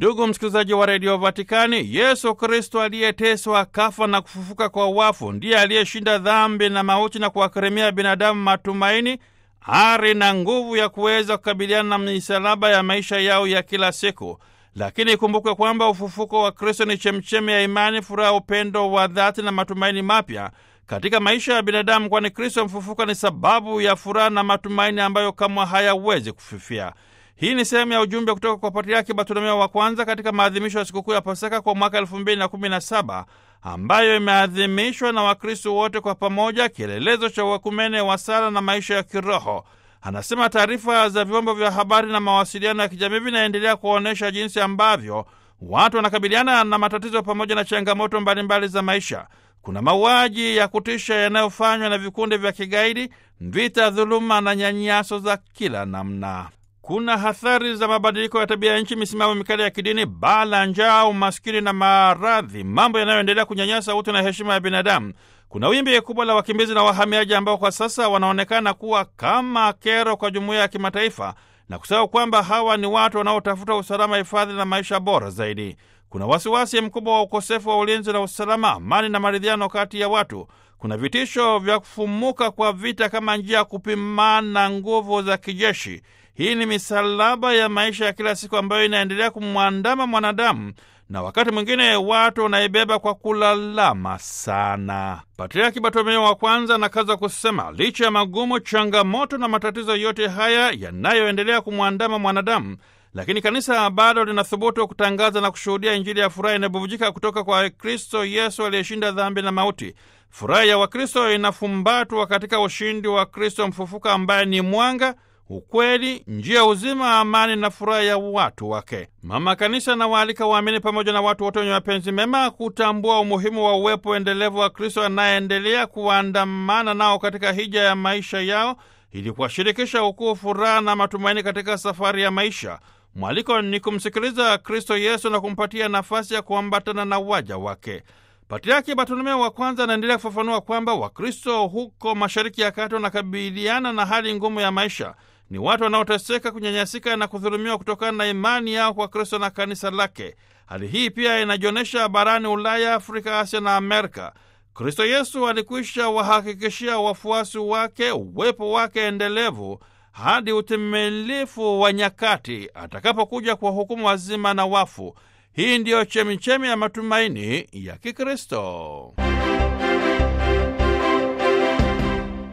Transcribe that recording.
Ndugu msikilizaji wa redio Vatikani, Yesu Kristo aliyeteswa kafa na kufufuka kwa wafu ndiye aliyeshinda dhambi na mauti na kuwakirimia binadamu matumaini, ari na nguvu ya kuweza kukabiliana na misalaba ya maisha yao ya kila siku. Lakini ikumbukwe kwamba ufufuko wa Kristo ni chemchemi ya imani, furaha, upendo wa dhati na matumaini mapya katika maisha ya binadamu, kwani Kristo mfufuka ni sababu ya furaha na matumaini ambayo kamwe hayawezi kufifia. Hii ni sehemu ya ujumbe kutoka kwa Patriaki Bartolomeo wa kwanza katika maadhimisho ya sikukuu ya Pasaka kwa mwaka elfu mbili na kumi na saba ambayo imeadhimishwa na Wakristo wote kwa pamoja, kielelezo cha uekumene wa sala na maisha ya kiroho. Anasema taarifa za vyombo vya habari na mawasiliano ya kijamii vinaendelea kuonyesha jinsi ambavyo watu wanakabiliana na matatizo pamoja na changamoto mbalimbali za maisha. Kuna mauaji ya kutisha yanayofanywa na vikundi vya kigaidi, vita, dhuluma na nyanyaso za kila namna. Kuna hathari za mabadiliko ya tabia ya nchi, misimamo mikali ya kidini, baa la njaa, umaskini na maradhi, mambo yanayoendelea kunyanyasa utu na heshima ya binadamu. Kuna wimbi kubwa la wakimbizi na wahamiaji ambao kwa sasa wanaonekana kuwa kama kero kwa jumuiya ya kimataifa na kusahau kwamba hawa ni watu wanaotafuta usalama, hifadhi na maisha bora zaidi. Kuna wasiwasi mkubwa wa ukosefu wa ulinzi na usalama, amani na maridhiano kati ya watu. Kuna vitisho vya kufumuka kwa vita kama njia ya kupimana nguvu za kijeshi. Hii ni misalaba ya maisha ya kila siku ambayo inaendelea kumwandama mwanadamu na wakati mwingine watu wanaibeba kwa kulalama sana. Patriaki Bartolomeo wa kwanza anakaza kusema, licha ya magumu, changamoto na matatizo yote haya yanayoendelea kumwandama mwanadamu, lakini kanisa bado linathubutu kutangaza na kushuhudia Injili ya furaha inayobubujika kutoka kwa Kristo Yesu aliyeshinda dhambi na mauti. Furaha ya Wakristo inafumbatwa katika ushindi wa Kristo mfufuka ambaye ni mwanga ukweli, njia, uzima, amani na furaha ya watu wake. Mama Kanisa anawaalika waamini pamoja na watu wote wenye mapenzi mema kutambua umuhimu wa uwepo endelevu wa Kristo anayeendelea kuandamana nao katika hija ya maisha yao ili kuwashirikisha ukuu, furaha na matumaini katika safari ya maisha. Mwaliko ni kumsikiliza Kristo Yesu na kumpatia nafasi ya kuambatana na waja wake. Patriaki Bartolomeo wa kwanza anaendelea kufafanua kwamba Wakristo huko Mashariki ya Kati wanakabiliana na hali ngumu ya maisha. Ni watu wanaoteseka, kunyanyasika na kudhulumiwa kutokana na imani yao kwa Kristo na kanisa lake. Hali hii pia inajionyesha barani Ulaya, Afrika, Asia na Amerika. Kristo Yesu alikwisha wahakikishia wafuasi wake uwepo wake endelevu hadi utimilifu wa nyakati atakapokuja kwa hukumu wazima na wafu. Hii ndiyo chemichemi ya matumaini ya Kikristo.